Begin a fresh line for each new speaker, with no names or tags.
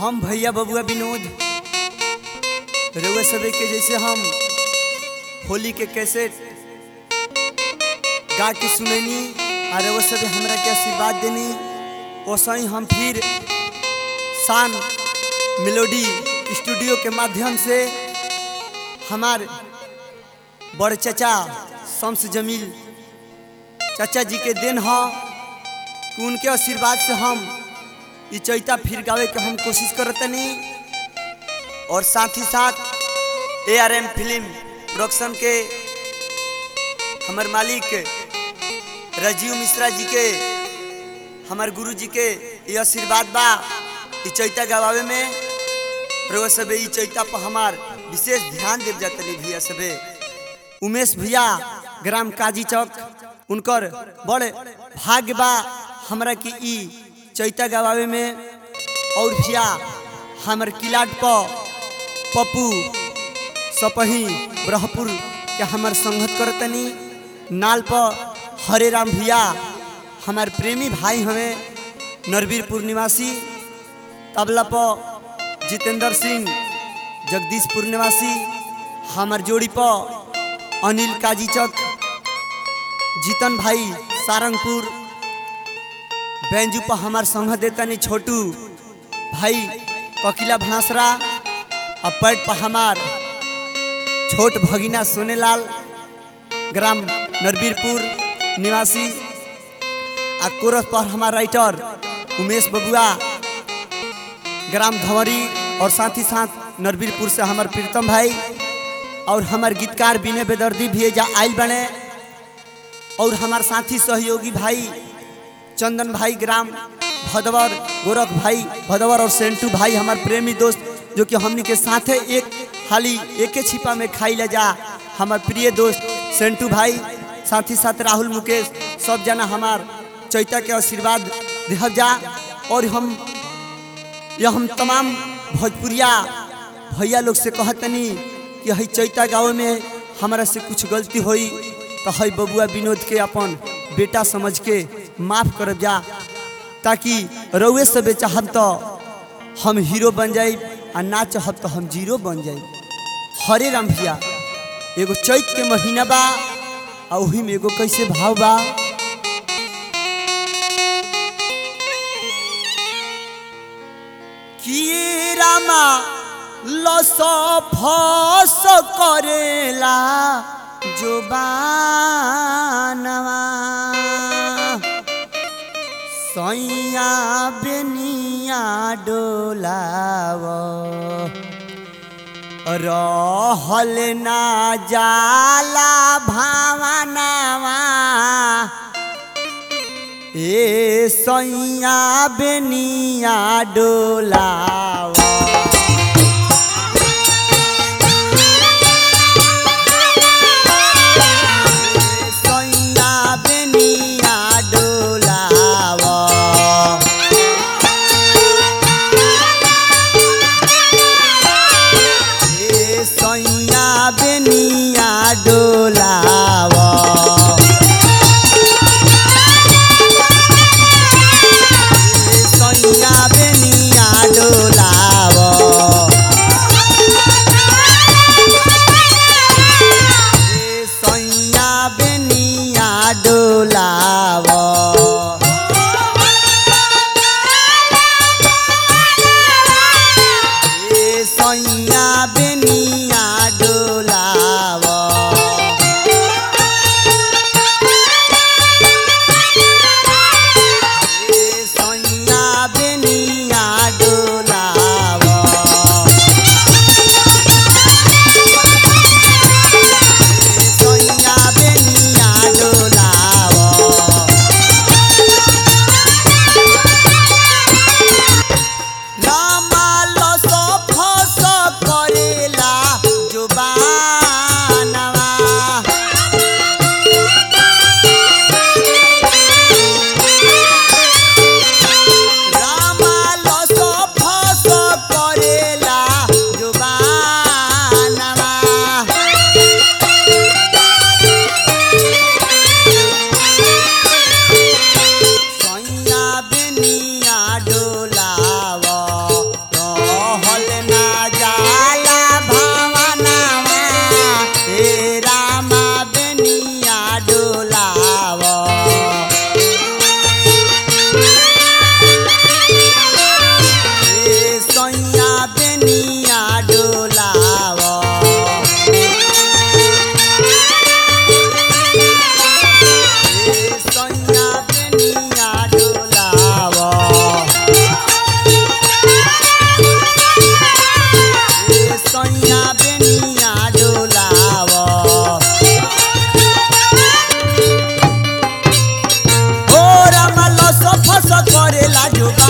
हम भैया बबुआ विनोद रउआ सबे के जैसे हम होली के कैसेट गा के सुनैनी और रउआ सबे हमरा के आशीर्वाद देनी वैसे ही हम फिर शान मेलोडी स्टूडियो के माध्यम से हमार बड़ चचा शम्स जमील चाचा जी के देन ह कि उनके आशीर्वाद से हम ई चैता फिर गावे के हम कोशिश करतनी और साथ ही साथ A R M film production के हमर मालिक राजीव मिश्रा जी के हमार गुरु जी के ये आशीर्वाद बा ई चैता गवावे में रउआ सबे ई चैता पर हमार विशेष ध्यान देव जातनी भैया सबे उमेश भैया ग्राम काजी चौक उनकर बड़ भाग्य बा हमरा की ई चैता गवावे में और भैया हमर किलाट पर पप्पू सपही ब्रहपुर के हमर संगत करतनी नाल पर हरे राम भैया हमार प्रेमी भाई हमें नरवीरपुर निवासी तबला पर जितेंद्र सिंह जगदीशपुर निवासी हमार जोड़ी पर अनिल काजी चक जीतन भाई सारंगपुर बेंजू पर हमार संग देतनी छोटू भाई ककिला भांसरा और पैट पर हमार छोट भगिना सोनेलाल ग्राम नरवीरपुर निवासी आ कोरस पर हमार राइटर उमेश बबुआ ग्राम धवरी और साथ ही साथ नरवीरपुर से हमार प्रीतम भाई और हमार गीतकार बिने बेदर्दी भी जा आयल बने और हमार साथी सहयोगी भाई चंदन भाई ग्राम भदवर गोरख भाई भदवर और सेंटू भाई हमार प्रेमी दोस्त जो कि हमनी के साथे एक हाली एक छिपा में खाई ले जा हमार प्रिय दोस्त सेंटू भाई साथ ही साथ राहुल मुकेश सब जना हमार चैता के आशीर्वाद देहब जा और हम यह हम तमाम भोजपुरिया भैया लोग से कहतनी कि हई चैता गाँव में हमारा से कुछ गलती होई तो हई बबुआ विनोद के अपन बेटा समझ के माफ करब जा ताकि रउए सबे चाहब तो हम हीरो बन जाई आ ना चाहब तो हम जीरो बन जाई हरे राम भैया एगो चैत के महीना बा आ ओही में एगो कैसे भाव बा कि रामा लस फस करेला जो बानवा सैया बेनिया डोलाव रहल ना जाला भावनावा ए सैया बेनिया डोलाव सैया बेनिया डोलाव ए सैया बेनिया डोलाव ए सैया बेनिया डोलाव ए सैया बेनिया डोलाव ए सैया बेनिया डोलाव ए सैया बेनिया डोलाव ए सैया बेनिया डोलाव रामा लस फस करेला जुबानवा रामा लस फस करेला जुबानवा सैया बेनिया डोलाव जोगा